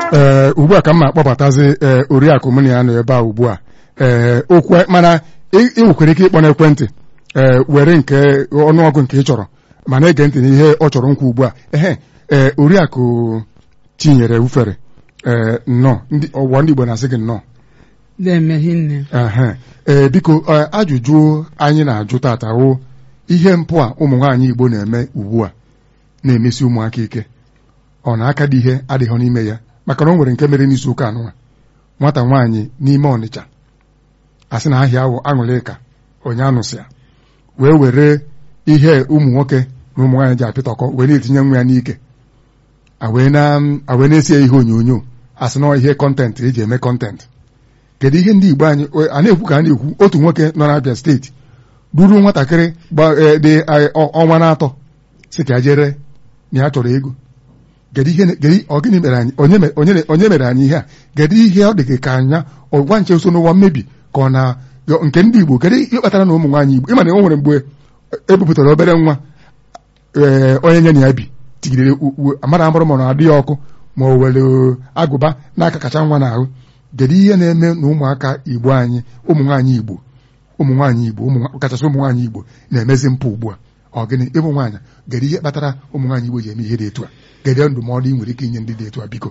ee ugbu a ka m na-akpọbatazi ee oriakụ mụ na ya nọ ebe a ugbu a ee okwu mana ị ị nwekwara ike ịkpọ n'ekwentị ee were nke ọnụọgụ nke ị chọrọ mana ege ntị n'ihe ọ chọrọ nkwa ugbu a ehe ee oriakụ tinyere ufere ee nnọọ ndị ọwụwa ndị Igbo na-asị gị nnọọ na-emeghe nne ehe ee biko ee, ajụjụ anyị na-ajụ tata wụ ihe mpụ a ụmụ nwaanyị Igbo na-eme ugbu a na-emesi ụmụaka ike ọ na-aka dị ihe adịghị n'ime ya maka na o nwere nke mere n'izu ụka anụnwa nwata nwaanyị n'ime Ọnịcha asị na ahịa awụ aṅụlịka onye anụsịa wee were ihe ụmụ nwoke na ụmụ nwaanyị ji apịtọkọ wee na-etinye nwa ya n'ike a wee na- a wee na-esi ya ihe onyonyo asị na ọ ihe kọntentị eji eme kọntentị kedu ihe ndị Igbo anyị a na-ekwu ka a na-ekwu otu nwoke nọ n'Abia steeti ruru nwatakịrị gba- eh, dị eh, ọ- ọnwa na-atọ si ka ya jere na ya chọrọ ego kedu ihe kedu ọ gịnị mere anyị onye me- onye onye mere anyị ihe a kedu ihe ọ dị gị ka anya ọgwa nche so n'ụwa mmebi ka ọ na yo- nke ndị Igbo kedu ihe kpatara na ụmụ nwaanyị Igbo ịma na o nwere mgbe ebupụtara obere nwa ee onye nye na ya bi tigidere u- u- amara amụrụ ma ọ na-adị ya ọkụ ma o were agụba n'aka kacha nwa n'ahụ kedu ihe na-eme na ụmụaka Igbo anyị ụmụ nwaanyị Igbo ụmụ nwaanyị Igbo ụmụ nwa- kachasị ụmụ nwaanyị Igbo na-emezi mpụ ugbu a ọ gịnị ịbụ nwaanyị kedu ihe kpatara ụmụ nwaanyị Igbo ji eme ihe dị etu a kedu ndụmọdụ ị nwere ike inye ndị dị etu a biko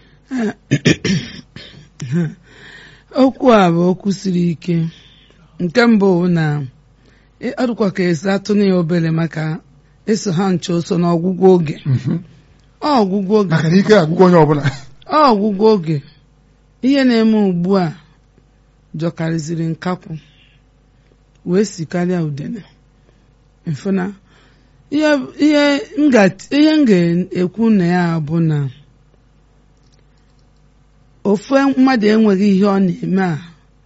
okwu a bụ okwu siri ike nke mbụ bụ na ị- ọ dịkwa ka esi atụ na ya obere maka eso ha nche so n'ọgwụgwụ oge ọ ọgwụgwụ oge maka na ike agwụgwọ onye ọbụla ọ ọgwụgwụ oge ihe na-eme ugbu a jọkarịziri nkakwụ wee sikarịa udene mfụna ihe ihe m ga- ihe m ga-ekwu na ya bụ na ofu mmadụ enweghị ihe ọ na-eme a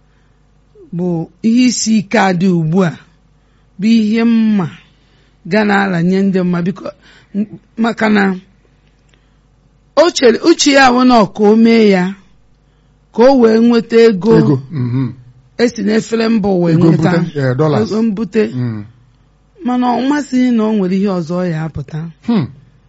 bụ ihe isi ike adị ugbu a bụ ihe mma ga na-aranye ndị mma biko m- maka na o chere uche ya bụ na ka o mee ya ka o wee nweta ego ego mhm. esi n'efere mba wee ego nweta mbute eh, dollars ego mbute Mm. mana ọ masịghị na o nwere ihe ọzọ ọ ya apụta Hmm.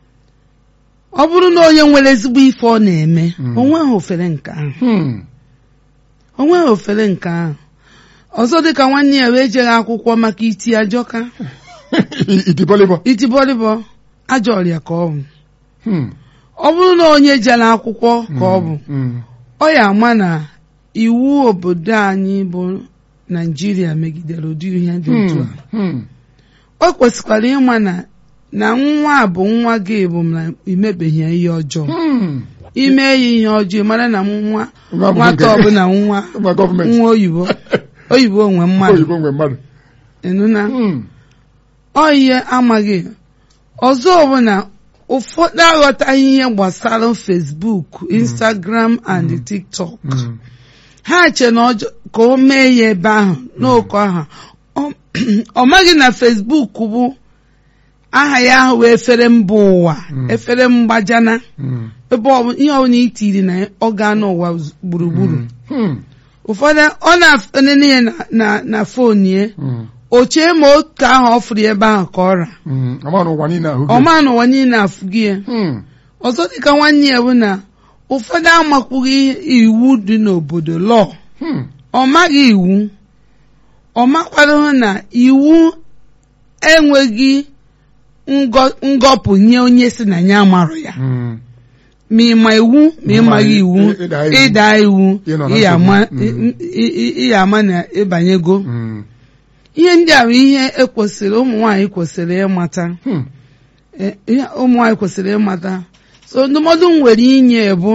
ọ bụrụ na onye nwere ezigbo ife ọ na-eme Mm. o nweghị ofere nke ahụ Hmm. o nweghị ofere nke ahụ ọzọ dịka nwanne ya wee jeghị akwụkwọ maka iti ajọka itibọlịbọ itibọlịbọ ajọ ọrịa ka ọ bụ Hmm. ọ bụrụ na onye jere akwụkwọ ka ọ bụ Mm. ọ ya ama na iwu obodo anyị bụ naijiria megidere ụdị ihe dị otu a Hmm. Hmm. o kwesịkwara ịma na na nwa a bụ nwa gị bụ na imebeghị ya ihe ọjọọ Hmm. ime ya ihe ọjọọ mara na nwa Nwa bụ nwata nke- ọbụla nwa Nwa gọọmenti nwa oyibo oyibo nwe mmadụ oyibo nwe mmadụ ịnụna Hmm. ọ ihe amaghị ọzọ bụ na ụfọdụ aghọtaghị ihe gbasara Facebook Instagram and TikTok Hmm. ha che na ọjọọ ka o mee ya ebe ahụ n'oke aha Ọ- ọ maghị na Facebook bụ aha ya ahụ wee efere mba ụwa Mm. efere mgbajana Hmm. ebe ọ bụ- ihe ọbụla itiri na ya, ọ gaa n'ụwa z- gburugburu Hmm. ụfọdụ ọ na-enene ya na- na na fon ya Hmm. o chee ma otu ahụ ọ fụrụ ya ebe ahụ ka ọ ra Hmm. Ama na ụwa niile ahụ gị. ọma n'ụwa niile afụghị ya Hmm. ọzọ dịka nwanne ya bụ na ụfọdụ amakwughị iwu dị n'obodo lọọ Hmm. ọ maghị iwu ọ makwadoghị na iwu enweghị ngọ- ngọpụ nye onye si na ya amarụ ya Hmm. ma ịma iwu ma ịmaghị iwu Ị- ịda iwu. ịda iwu Ị nọ na ịya ama nsogbu. Mm. ị- ị- ịya ama na ịbanyego Hmm. ihe ndị a bụ ihe ekwesịrị ụmụ nwaanyị kwesịrị ịmata Hmm. Eh, ihe ụmụ nwaanyị kwesịrị ịmata so ndụmọdụ m nwere inye bụ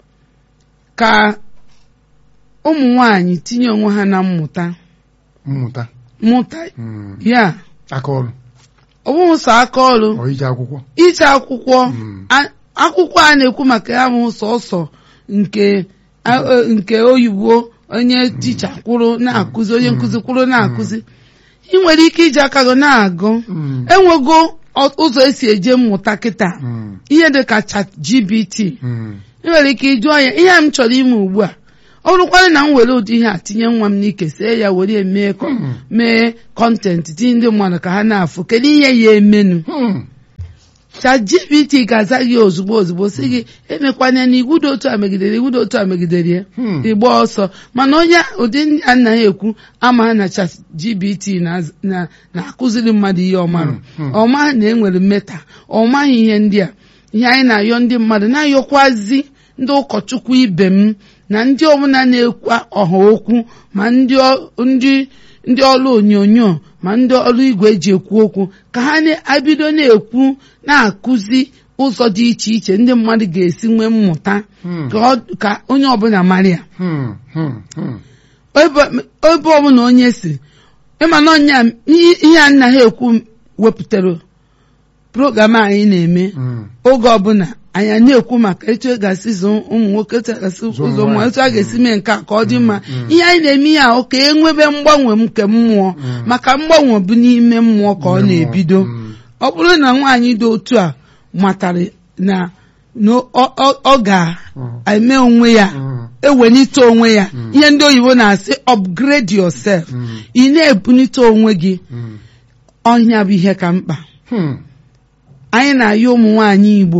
ka ụmụ nwaanyị tinye onwe ha na mmụta mmụta mmụta Hmm. ya aka ọrụ ọ bụghị sọ aka ọrụ ọ ije akwụkwọ ije akwụkwọ Mm. a- akwụkwọ a na-ekwu maka ya bụ sọsọ nke a- e- nke oyibo onye ticha kwụrụ na-akụzi onye nkụzi kwụrụ na-akụzi ị nwere ike iji aka gị na-agụ Hmm. enwego ọ- ụzọ esi eje mmụta kịta Hmm. ihe dị ka chat gbt Hmm. ị nwere ike ịjụọ ya ihe a m chọrọ ime ugbu a ọ bụrụkwarị na m were ụdị ihe a tinye nwa m n'ike see ya were ya mee kọ- Hmm. mee kọntentị tinye ndị mmadụ ka ha na-afụ kedu ihe ya emenu Hmm. ChatGPT ga-aza gị ozugbo ozugbo sị gị emekwana na iwu dị otu a megidere iwu dị otu a megidere ya Hmm. ịgba ọsọ mana onye ụdị ndị anaghị ekwu ama na ChatGPT na- na- na-akụziri mmadụ ihe ọ marụ Hmm, hmm. ọ maghị na enwere mmeta ọ maghị ihe ndị a ihe anyị na-ayọ ndị mmadụ na-ayọkwazi ndị ụkọchukwu ibe m na ndị ọbụla na-ekwu ọha okwu ma ndị ọ- ndị ndị ọrụ onyonyo ma ndị ọrụ igwe eji ekwu okwu ka ha na-ebido na-ekwu na-akụzi ụzọ dị iche iche ndị mmadụ ga-esi nwee mmụta Hmm. ka ọ- ka onye ọbụla mara ya Hmm, hmm, hmm. ebe ebe ọbụla onye si ịma na ọnya ihe ihe a nna ha ekwu wepụtara program anyị na-eme Hmm. oge ọbụla anyị a na-ekwu maka etu e ga-esi zụ ụmụ nwoke etu a ga-esi Zụọ ụzọ ụmụ nwaanyị. etu a ga-esi mee nke a ka ọ dị mma mm. ihe anyị na-eme ihe ahụ ka e nwebe mgbanwe m nke mmụọ Mm. maka mgbanwe bụ n'ime mmụọ ka ọ na-ebido Hmm. ọ bụrụ na nwaanyị dị otu a matara na na ọ- ọ ọ ga-eme onwe ya Hmm. ewelite onwe ya Mm. ihe ndị oyibo na-asị upgrade yourself Hmm. ị na-ebunite onwe gị Hmm. ọhịa bụ ihe ka mkpa Hmm. anyị na-ayọ ụmụ nwaanyị Igbo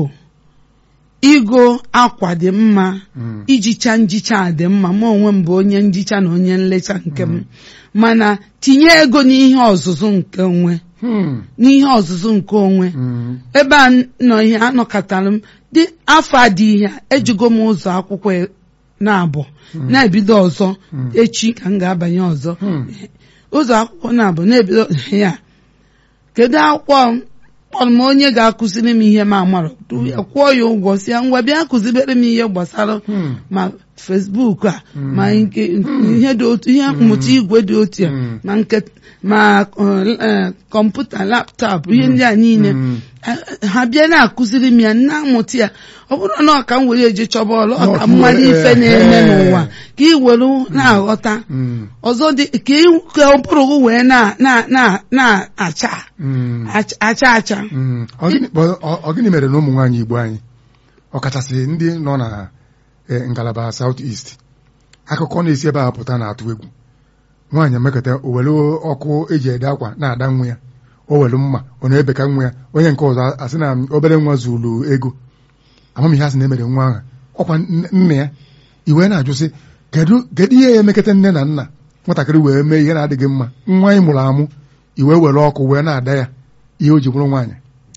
igo akwa dị mma Hmm. ijicha njicha dị mma ma onwe m bụ onye njicha na onye nlecha nke m mana tinye ego n'ihe ọzụzụ nke onwe Hmm. n'ihe ọzụzụ nke onwe Hmm. ebe a nọ ihe anọkọtara m dị afọ a dị ihe a, ejigo m ụzọ akwụkwọ e- na-abụ na-ebido ọzọ Mm. echi ka m ga-abanye ọzọ Hmm. ụzọ akwụkwọ na-abụ na-ebido ya kedu akwụkwọ m kpọrọ m onye ga-akụziri m ihe m amarọ ya kwụọ ya ụgwọ si ya ngwa bịa kụzibere m ihe gbasara Hmm. ma Facebook a Mm. ma nke ihe dị otu ihe mmụta igwe dị otu ya Mm. ma nke ma uh, eh, kọmputa laptọpụ ihe ndị a niile Hmm. Eh, ha bịa na-akụziri m ya na-amụta ya ọ bụrụ na ọ ka m were eje chọba ọlụ ọ ka Ọ, mmadụ eh, ife na-eme eh. n'ụwa ka ị were na-aghọta Hmm. ọzọ dị ka ị- ka ụbụrụ gị wee na- na- na- na-acha Hmm. acha acha acha Mm. Ọ gịnị- ọ- ọ- ọ gịnị mere na ụmụ nwaanyị Igbo anyị ọkachasị ndị nọ na eh, ngalaba South East akụkọ na-esi ebe a pụta na-atụ egwu nwaanyị emekọta o were ọkụ eji ede akwa na-ada nwa ya o were mma ọ na-ebeka nwa ya onye nke ọzọ asị na obere nwa zuru ego amamihe asị na-emere nwa ahụ ọkwa nne- nna ya iwe na-ajụ sị kedu kedu ihe ya emekọta nne na nna nwatakịrị wee mee ihe na-adịghị mma nwa anyị mụrụ amụ iwe were ọkụ wee na-ada ya ihe o ji bụrụ nwaanyị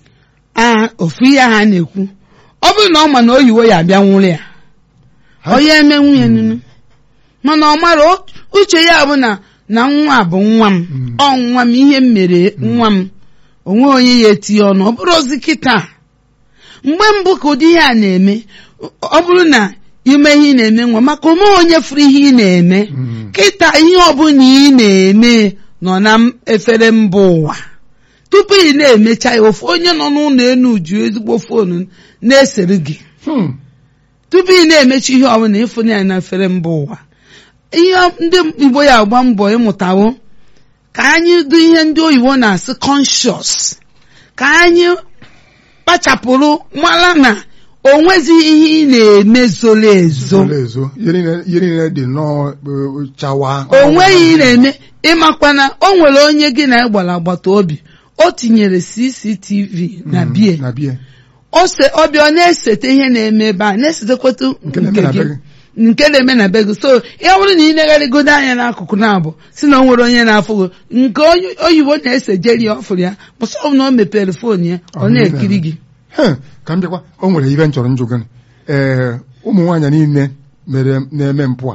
a ofu ihe ha na-ekwu ọ bụrụ na ọ ma na oyiwo ya abịa nwụrụ ya Ha- ọ ya eme nwunye nunu mana ọ mara o- uche ya bụ na na nwa bụ nwa m Mm. ọ nwa m ihe m mere nwa m onwe onye ya etinye ọnụ ọ bụrụ ozi kịta mgbe mbụ ka ụdị ihe a na-eme ọ bụrụ na ime ihe ị na-eme nwa maka ome onye furu ihe ị na-eme Mm. kịta ihe ọbụla ị na-eme nọ na m- efere mba ụwa tupu ị na-emecha ya ofu onye nọ n'ụlọ elu ji ezigbo foonu na-esere gị Hmm. tupu ị na-emechi ihe ọbụla ịfụ ya na efere mba ụwa ihe ndị igbo ya agba mbọ ịmụtawo ka anyị dị ihe ndị oyibo na-asị conscious ka anyị kpachapụrụ mara na o nwezighị ihe ị na-eme zoro ezo Zoro ezo ihe niile ihe niile dị nnọọ eh, chawa o nweghị ị na-eme ịmakwa na o nwere onye gị na ịgbara agbata obi o tinyere CCTV na Mm, bie na bie ose ọbịa ọ na-esete ihe na-eme ebe a na-esetekwata Nke na-eme nke na be gị gị. nke na-eme na be gị so ya bụrụ na ị negharịgodo anya n'akụkụ na-abụ si na o nwere onye na-afụ gị nke onye oyibo na-ese jeri ọfụrụ ya bụsọ ọ bụ na o mepere foonu ya ọ Ọ na-ekiri gị He, ka m bịakwa o nwere ihe m chọrọ njụ gị ee ụmụ nwaanyị niile mere na-eme mpụ a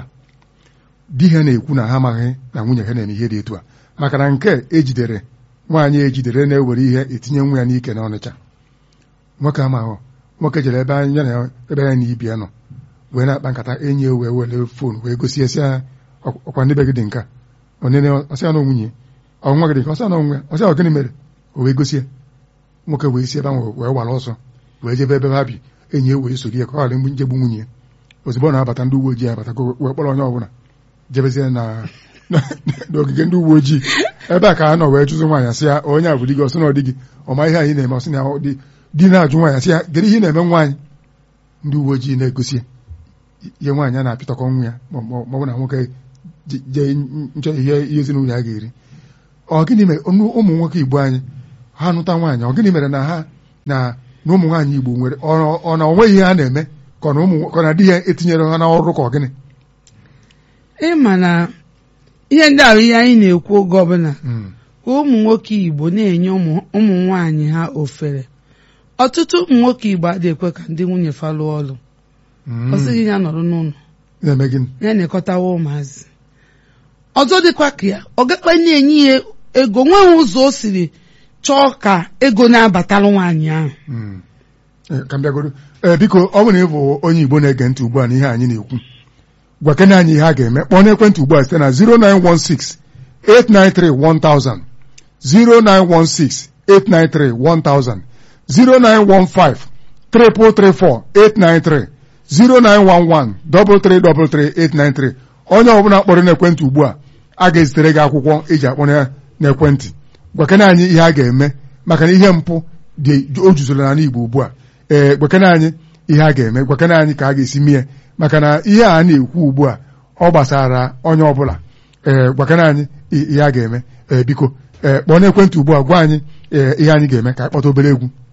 di ha na-ekwu na ha amaghị na nwunye ha na-eme ihe dị etu a maka na nke ejidere nwaanyị ejidere na-ewere ihe etinye nwa ya n'ike na ọnịcha nwoke amaghụ nwoke jere ebe anya na ebe ya na ibi ya nọ wee na-akpa nkata enyi ya wee were fon wee gosi esi ya ọkwa ndị be gị dị nka onene ọsịa na nwunye ọ nwa gị dị nka ọsịa na onwe ọsịa ọ gịnị mere o wee gosi ya nwoke wee si ebe ahụ wee wara ọsọ wee jebe ebe ha bi enyi ya wee soro ya ka ọ ghara njegbu nwunye ya ozugbo ọ na-abata ndị uwe ojii abata wee kpọrọ onye ọbụla jebezie na n'ogige ndị uwe ojii ebe a ka a nọ wee jụzụ nwaanyị sị ya onye a bụ di gị ọsị na ọ dị gị ọma ihe anyị na-eme ọsị na ọ dị di na-ajụ nwaanyị sị ya gere ihe ị na-eme nwaanyị ndị uwe ojii na-egosi ya ihe nwaanyị a na-apịtọkọ nwa ya ma ma ọ bụ na nwoke je- jee nchọ ihe ihe ezinụlọ ya ga-eri ọ gịnị mere ụmụ ụmụ nwoke igbo anyị ha nụta nwaanyị ọ gịnị mere na ha na na ụmụ nwaanyị Igbo nwere ọ ọ na onweghị ihe ha na-eme ka ọ na ụmụ ka ọ na di ya etinyere ha n'ọrụ ka ọ gịnị ịma na ihe ndị ahụ ihe anyị na-ekwu oge ọbụla Mm, ka ụmụ nwoke Igbo na-enye ụmụ ụmụ nwaanyị ha ofere ọtụtụ ụmụ nwoke Igbo adịghị ekwe ka ndị nwunye fa lụọ ọrụ mm. ọ sịghị ya nọrọ n'ụlọ na-eme gịnị ya na-ekọtawa ụmụazị ọzọ dịkwa ka ya ọ gakpa na-enye ya ego nweghị ụzọ o siri chọọ ka ego na-abatara nwaanyị ahụ Mm. Eh, ka m bịagodo ee biko ọ bụrụ na ị bụ onye Igbo na-ege ntị ugbu a na ihe anyị na-ekwu gwa kene anyị ihe a ga-eme kpọọ n'ekwentị ugbu a site na 0916 893 1000 0916 893 1000 0915 334 893 0911 333 893 onye ọbụla kpọrọ n'ekwentị ugbu a a ga-ezitere gị akwụkwọ eji akpọrọ ya n'ekwentị gwakene anyị ihe a ga-eme maka na ihe mpụ dị o juzoro n'ala Igbo ugbu a ee gwakene anyị ihe a ga-eme gwakene anyị ka a ga-esi mie maka na ihe a na-ekwu ugbu a ọ gbasara onye ọbụla ee gwakene anyị i- ihe a ga-eme ee biko ee kpọọ n'ekwentị ugbu a gwa anyị ee ihe anyị ga-eme ka anyị kpọta obere egwu